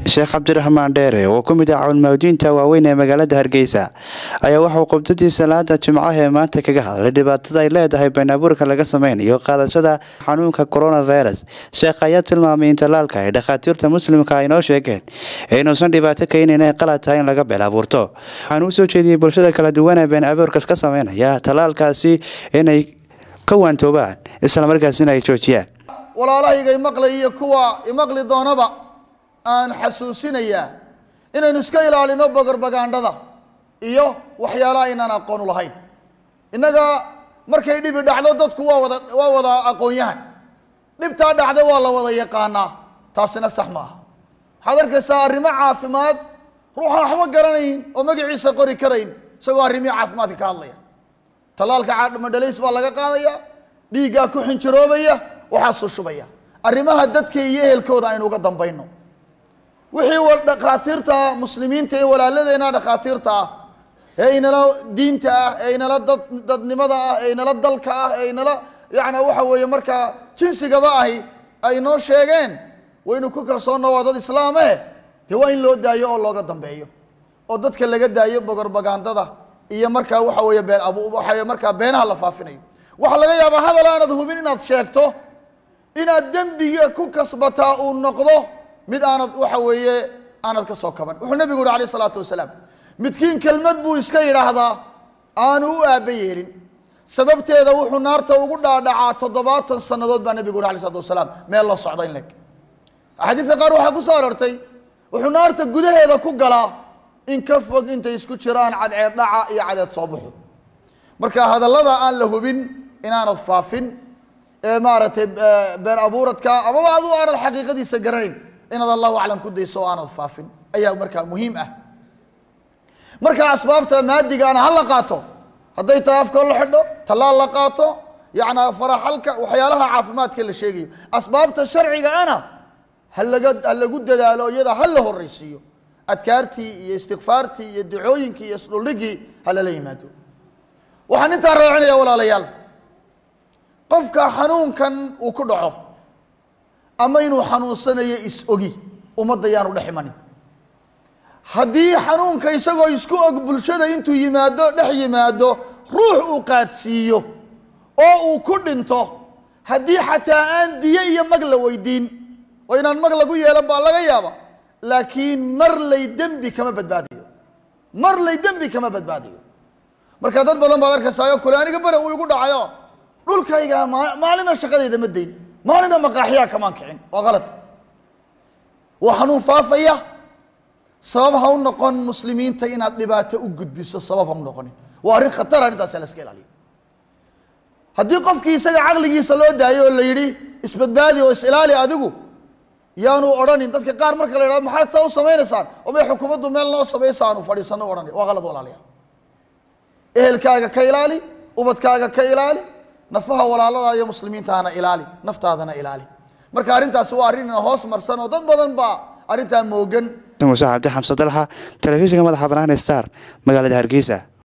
sheekh cabdiraxmaan dheere oo ku mid ah cawnmawdiinta waaweyn ee magaalada hargeysa ayaa waxauu qubdadii salaada jimcaha ee maanta kaga hadlay dhibaatada ay leedahay been abuurka laga sameynayo qaadashada xanuunka coronavirus sheekh ayaa tilmaamay in tallaalka ay dhakhaatiirta muslimka ay noo sheegeen inuusan dhibaato keenin ay qalad tahay in laga been abuurto waxaan u soo jeediyey bulshada kala duwan ee been abuurkas ka sameynaya tallaalkaasi inay ka waantoobaan islamarkaasina ay joojiyaan walaalahayga imaqlay iyo kuwa imaqli doonaba aan xasuusinayaa inaynu iska ilaalino bogarbagaandhada iyo waxyaalaha aynaan aqoon u lahayn innaga markay dhibi dhacdo dadku waa wada waa wada aqoon-yahan dhibtaa dhacda waa la wada yaqaanaa taasina sax ma aha waxaad arkaysaa arrimo caafimaad ruuxaan waxba garanayn oo magaciisa qori karayn isagoo arrimihii caafimaadka ka hadlaya tallaalka madhalays baa laga qaadaya dhiiggaa ku xinjiroobaya waxaasuu shubaya arrimaha dadka iyo ehelkooda aynu uga dambayno wixii dhakhaatiirta muslimiinta ee walaaladeena dhakhaatiirta ah ee inala diinta ah ee inala dad dadnimada ah ee inala dalka ah ee inala yacni waxa weeye markaa jinsigaba ahi ay noo sheegeen waynu ku kalsoonna waa dad islaame dee waa in loo daayo oo looga dambeeyo oo dadka laga daayo bogorbagaandada iyo markaa waxa weeye been abu waxa markaa beenaha la faafinayo waxaa laga yaabaa hadal aanad hubin inaad sheegto inaad dembiga ku kasbataa uu noqdo mid aanad waxa weeye aanad ka soo kaban wuxuu nabigu yuhi alayh isalaatu wasalaam midkiin kelmad buu iska yidhaahdaa aanu u aaba yeelin sababteeda wuxuu naarta ugu dhaadhacaa toddobaatan sannadood baa nabigu yuri alay slatu wasalaam meel la socda in leg axaadiidka qaar waxaa ku soo arortay wuxuu naarta gudaheeda ku galaa in ka fog intay isku jiraan cadceed dhaca iyo cadeed soo baxo marka hadallada aan la hubin inaanad faafin ee maaragtay been abuuradka amaba adu aanad xaqiiqadiisa garanayn inaad allahu aclam ku dayso oo aanad faafin ayaa markaa muhiim ah marka asbaabta maadigaana ha la qaato hadday tahay afkoo la xidho tallaal la qaato yacni faraxalka waxyaalaha caafimaadka la sheegayo asbaabta sharciga ana ha laga ha lagu dadaalo iyada ha la horreysiiyo adkaartii iyo istikfaartii iyo ducooyinkii iyo isdhuldhigii ha lala yimaado waxaan intaa raacinaya walaalayaal qofka xanuunkan uu ku dhaco ama inuu xanuunsanayo is-ogi ummadda yaanu dhex imanin haddii xanuunka isagoo isku og bulshada intuu yimaado dhex yimaado ruux uu qaadsiiyo oo uu ku dhinto haddii xataa aan diyo iyo mag la weydiin oo inaan mag lagu yeelan baa laga yaaba laakiin mar lay dembi kama badbaadayo mar lay dembi kama badbaadayo marka dad badan baad arkaysaa kule aniga bere uu igu dhacayo dhulkayga maalina shaqadayda ma dayn maalina maqaaxyaa kamaan kicin waa kalad waa xanuun faafaya sabab ha u noqon muslimiinta inaad dhibaato u gudbiso sabab ha u noqonin waa arrin khatar arrintaasa la iska ilaaliyo haddii qofkii isaga caqligiisa loo daayo oo la yidhi isbadbaadi oo is-ilaali adigu yaanu odhanin dadka qaar marka la yidhahdo maxaad saa u samaynaysaan oo may xukuumaddu meel noo samaysa aanu fadhiisano odhani waa qalad walaalayaal ehelkaaga ka ilaali ubadkaaga ka ilaali nafaha walaalada iyo muslimiintaana ilaali naftaadana ilaali marka arrintaasi waa arrin hoos marsan oo dad badan baa arrintaa moogan muuse cabdi xamse dalxa telefishinka madaxa banaan star magaalada hargeysa